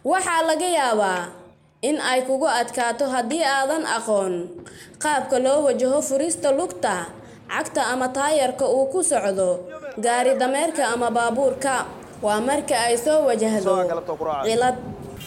waxaa laga yaabaa in ay kugu adkaato haddii aadan aqoon qaabka loo wajaho furista lugta cagta ama taayarka uu ku socdo gaari dameerka ama baabuurka waa marka ay soo wajahdo cilad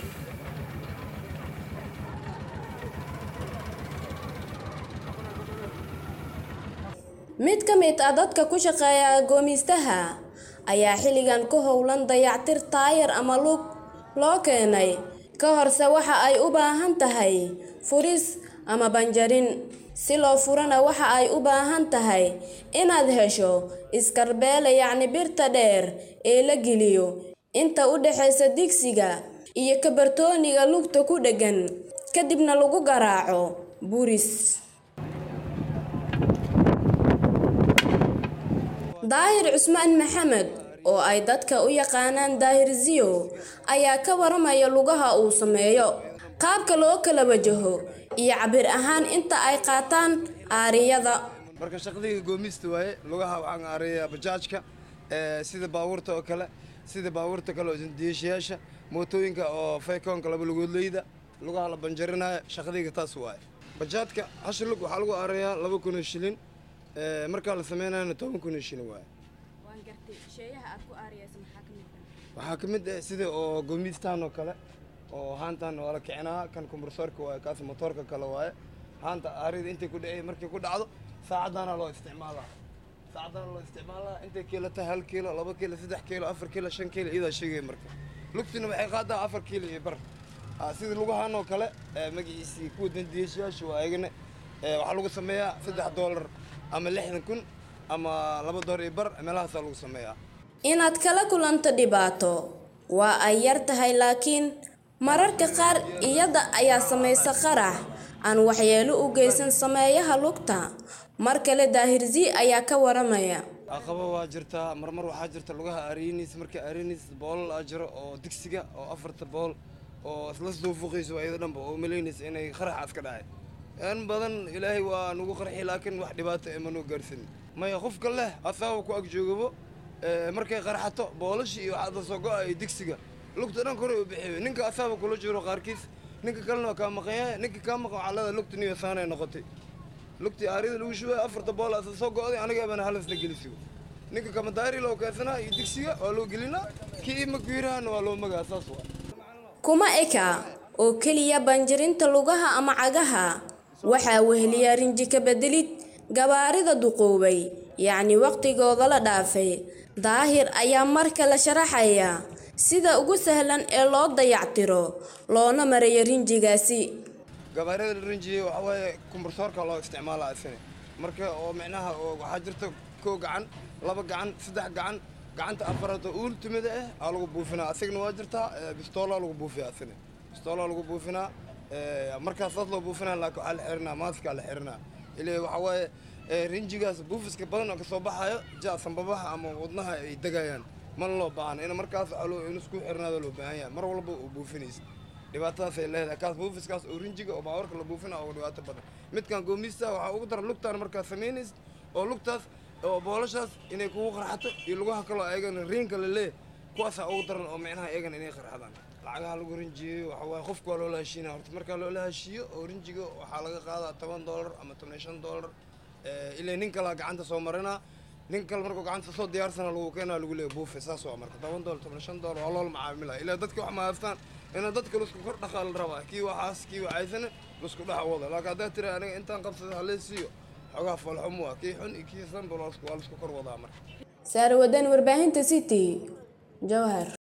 mid ka mid ah dadka ku shaqeeya goomistaha ayaa xilligan ku howlan dayactir taayar ama lug loo keenay ka horse waxa ay u baahan tahay furis ama banjarin si loo furana waxa ay u baahan tahay inaad hesho iskarbeele yacni birta dheer ee la geliyo inta u dhexaysa digsiga iyo kabartooniga lugta ku dheggan kadibna lagu garaaco buris daahir cusmaan maxamed oo ay dadka u yaqaanaan daahir ziyo ayaa ka waramaya lugaha uu sameeyo qaabka loo kala wajaho iyo cabir ahaan inta ay qaataan aariyada marka shaqadiga goomista waaye lugaha waxaan aariyaa bajaajka sida baabuurta oo kale sida baabuurta kale oo isdiishayaasha mootooyinka oo faykoonka laba lugoodleyda lugaha la banjarinayo shaqadiga taas waaye bajaadka hashi lug waxaa lagu aarayaa laba kun oo shilin markaa la sameynayana toban kun oo shilin waaye waxaa ka mid ah sida oo goomistaan oo kale oo haantan waa la kicinaa kan kombursoorka waaye kaas motoorka kale waaye haanta aarida intay ku dhacey markay ku dhacdo saacadaana loo isticmaalaa saacadaana loo isticmaalaa intay kiilo tahay hal kiilo laba kiilo saddex kiilo afar kiilo shan kiilo iyadaa sheegaya marka lugtina waxay qaadaa afar kiilo iyo bar sida lugahaan oo kale magaciisii kuwa dandiyaashayaasha waa ayagana waxaa lagu sameeyaa saddex doolar ama lixdan kun ama laba doolar iyo bar meelahaasaa lagu sameeyaa inaad kala kulanto dhibaato waa ay yar tahay laakiin mararka qaar iyada ayaa samaysa qarax aan waxyeelo u geysan sameeyaha lugta mar kale daahirzi ayaa ka waramaya aqabo waa jirtaa marmar waxaa jirta lugaha aariiniis markii aariiniis boolal aa jiro oo digsiga oo afarta bool oo isla soo fuqayso ayada dhanba oo malaynaysa inay qaraxaas ka dhacay in badan ilaahay waa nagu qarxi laakiin wax dhibaato ee manoo gaarsanin maya qofka leh asaaba ku ag joogabo markay qarxato boolashii iyo waxaada soo go-a iyo digsiga lugta dhan kore u bixiyo ninka asaaba kula jiro qaarkiis ninka kalena waa kaa maqan yahay ninka kaa maqan waxaa leedahay lugta niyo saanay noqotay lugtii aarida lagu shubay afarta bool asa soo go-day aniga bana halasna gelisiyo ninka kamadaari loo keensanaa iyo digsiga waa loo gelinaa kii maguirahana waa loo magaa saas waa kuma eka oo keliya banjirinta lugaha ama cagaha waxaa weheliya rinji ka bedelid gabaarida duqoobay yacni waqtigooda la dhaafay daahir ayaa marka la sharaxaya sida ugu sahlan ee loo dayactiro loona marayo rinjigaasi gabaarida la rinjiyey waxaa waaye kumbursoorka loo isticmaalaa isane marka oo micnaha oo waxaa jirta koo gacan laba gacan saddex gacan gacanta afaraad oo ultimada ah aa lagu buufinaa asagana waa jirtaa bistoolaa lagu buufiyaa asane bistoolaa lagu buufinaa markaas saas loo buufinaa laakiin waxaa la xirinaa maaskaa la xirinaa ilaa waxaa waaye rinjigaas buufiska badan oo kasoo baxayo ja sambabaha ama wadnaha ay degayaan mana loo baahna in markaas waxaa loo in isku xirnaada loo baahan yahay mar walba oo buufinaysa dhibaatadaasay leedahay kaas buufiskaas oo rinjiga oo baawarka la buufina oo dhibaato badan midkan goomista waxaa ugu daran lugtaan markaad samaynaysa oo lugtaas oo boolashaas inay kugu qarxato iyo lugaha kaloo ayagana riinka la leeyahay kuwaasaa ugu daran oo micnaha iyagana inay qarxadaan lacagaha lagu rinjiyeyo waxaa waaye qofka waa loola heshiinaya horta markaa loola heshiiyo oo rinjiga waxaa laga qaadaa toban doolar ama toban iyo shan doolar ilaa nin kalaa gacanta soo marinaa nin kale markuu gacanta soo diyaarsana lagu keenaa lagu leeyahay buufe saas waa marka toban doolar toban shan doolar waa loola macaamilaya ilaa dadka wax mahaystaan inaa dadka lasku kor dhaqaa la rabaa kii waxaas kii waxaysana lasku dhex wada laakiin haddaa tira aniga intaan qabsada halee siiyo xogaa falxumo ah kii xun iyo kii sanba waa lasku kor wadaa marka saarwadan warbaahinta city jawhar